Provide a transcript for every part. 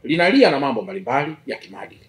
linalia na mambo mbalimbali ya kimaadili,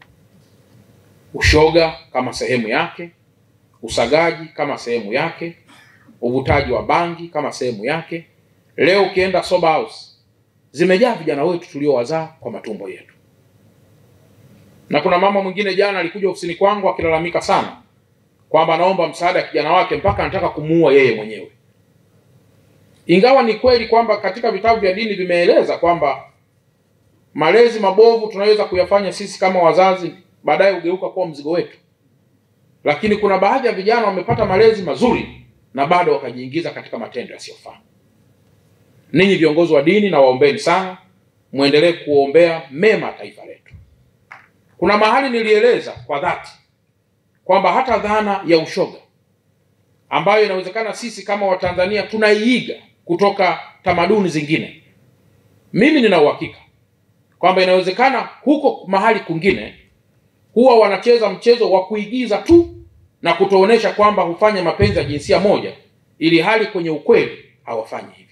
ushoga kama sehemu yake, usagaji kama sehemu yake, uvutaji wa bangi kama sehemu yake. Leo ukienda sober house zimejaa vijana wetu tuliowazaa kwa matumbo yetu. Na kuna mama mwingine jana alikuja ofisini kwangu akilalamika sana kwamba anaomba msaada ya kijana wake mpaka anataka kumuua yeye mwenyewe, ingawa ni kweli kwamba katika vitabu vya dini vimeeleza kwamba malezi mabovu tunaweza kuyafanya sisi kama wazazi, baadaye ugeuka kuwa mzigo wetu. Lakini kuna baadhi ya vijana wamepata malezi mazuri na bado wakajiingiza katika matendo yasiyofaa. Ninyi viongozi wa dini, na waombeni sana, muendelee kuombea mema taifa letu. Kuna mahali nilieleza kwa dhati kwamba hata dhana ya ushoga ambayo inawezekana sisi kama Watanzania tunaiiga kutoka tamaduni zingine, mimi nina uhakika kwamba inawezekana huko mahali kwingine huwa wanacheza mchezo wa kuigiza tu na kutoonyesha kwamba hufanya mapenzi ya jinsia moja, ili hali kwenye ukweli hawafanyi hivyo.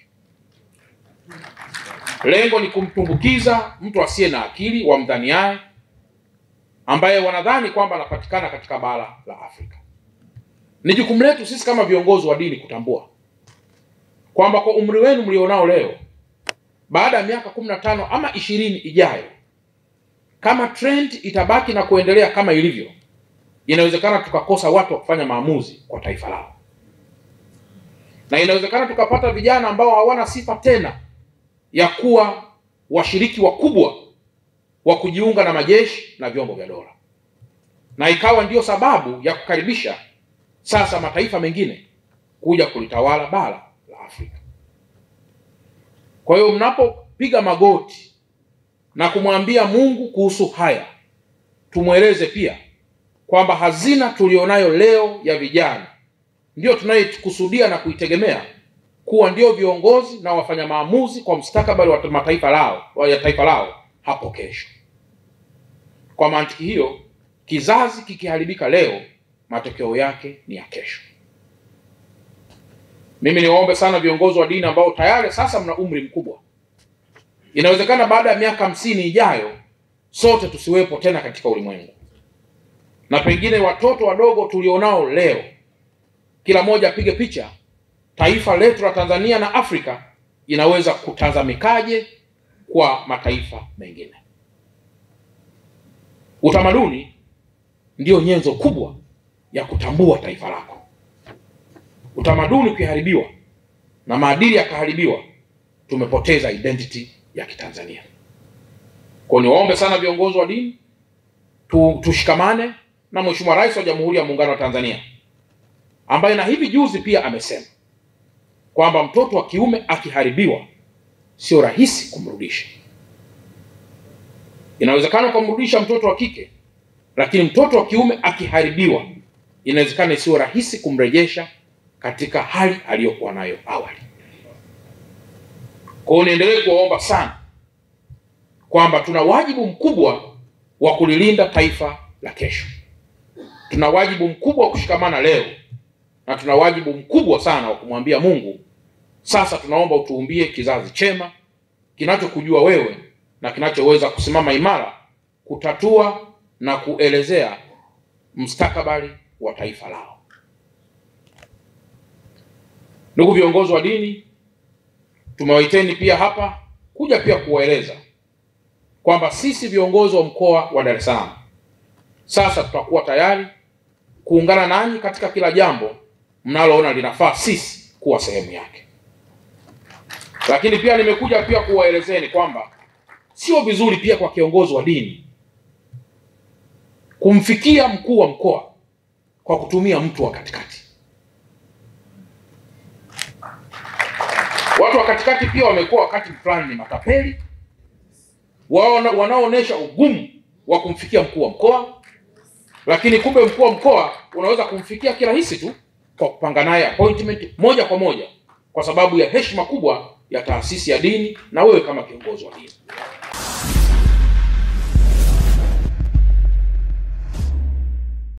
Lengo ni kumtumbukiza mtu asiye na akili wamdhaniaye, ambaye wanadhani kwamba anapatikana katika bara la Afrika. Ni jukumu letu sisi kama viongozi wa dini kutambua kwamba kwa umri wenu mlionao leo, baada ya miaka kumi na tano ama ishirini ijayo, kama trend itabaki na kuendelea kama ilivyo, inawezekana tukakosa watu wa kufanya maamuzi kwa taifa lao, na inawezekana tukapata vijana ambao hawana sifa tena ya kuwa washiriki wakubwa wa kujiunga na majeshi na vyombo vya dola, na ikawa ndiyo sababu ya kukaribisha sasa mataifa mengine kuja kulitawala bara la Afrika. Kwa hiyo mnapopiga magoti na kumwambia Mungu kuhusu haya, tumweleze pia kwamba hazina tulionayo leo ya vijana ndiyo tunayokusudia na kuitegemea kuwa ndio viongozi na wafanya maamuzi kwa mustakabali wa mataifa lao ya taifa lao hapo kesho. Kwa mantiki hiyo, kizazi kikiharibika leo, matokeo yake ni ya kesho. Mimi niwaombe sana viongozi wa dini ambao tayari sasa mna umri mkubwa, inawezekana baada ya miaka hamsini ijayo sote tusiwepo tena katika ulimwengu, na pengine watoto wadogo tulionao leo, kila mmoja apige picha taifa letu la Tanzania na Afrika inaweza kutazamikaje kwa mataifa mengine. Utamaduni ndiyo nyenzo kubwa ya kutambua taifa lako. Utamaduni ukiharibiwa na maadili yakaharibiwa, tumepoteza identity ya Kitanzania. Kwa hiyo niwaombe sana viongozi wa dini tu, tushikamane na Mheshimiwa Rais wa Jamhuri ya Muungano wa Tanzania ambaye na hivi juzi pia amesema kwamba mtoto wa kiume akiharibiwa sio rahisi kumrudisha. Inawezekana ukamrudisha mtoto wa kike, lakini mtoto wa kiume akiharibiwa, inawezekana sio rahisi kumrejesha katika hali aliyokuwa nayo awali. Kwa hiyo niendelee kuwaomba sana kwamba tuna wajibu mkubwa wa kulilinda taifa la kesho. Tuna wajibu mkubwa wa kushikamana leo na tuna wajibu mkubwa sana wa kumwambia Mungu, sasa tunaomba utuumbie kizazi chema kinachokujua wewe na kinachoweza kusimama imara kutatua na kuelezea mustakabali wa taifa lao. Ndugu viongozi wa dini, tumewaiteni pia hapa kuja pia kuwaeleza kwamba sisi viongozi wa mkoa wa Dar es Salaam sasa tutakuwa tayari kuungana nanyi katika kila jambo mnaloona linafaa sisi kuwa sehemu yake. Lakini pia nimekuja pia kuwaelezeni kwamba sio vizuri pia kwa kiongozi wa dini kumfikia mkuu wa mkoa kwa kutumia mtu wa katikati. Watu wa katikati pia wamekuwa wakati fulani ni matapeli wao wanaoonyesha ugumu wa kumfikia mkuu wa mkoa, lakini kumbe mkuu wa mkoa unaweza kumfikia kirahisi tu kwa kupanga naye appointment moja kwa moja kwa sababu ya heshima kubwa ya taasisi ya dini na wewe kama kiongozi wa dini.